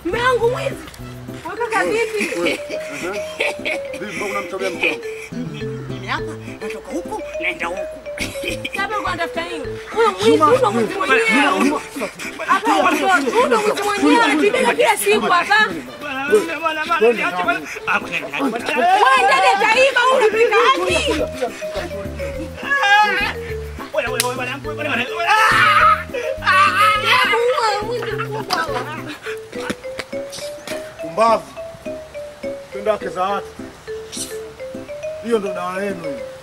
Mume wangu mwizi. Wewe kaka vipi? Vipi unamtolea mchongo? Mimi hapa natoka huku naenda huku. Sasa uko unatafuta nini? Huyo mwizi, huyo mwizi mwenyewe. Hapa huyo huyo mwizi mwenyewe anatibia kila siku hapa. Wewe ndani ataiba unapika wapi? Hebu uwe mwizi mkubwa wewe. Pumbavu. Twende wake za watu. Hiyo ndo dawa yenu hiyo.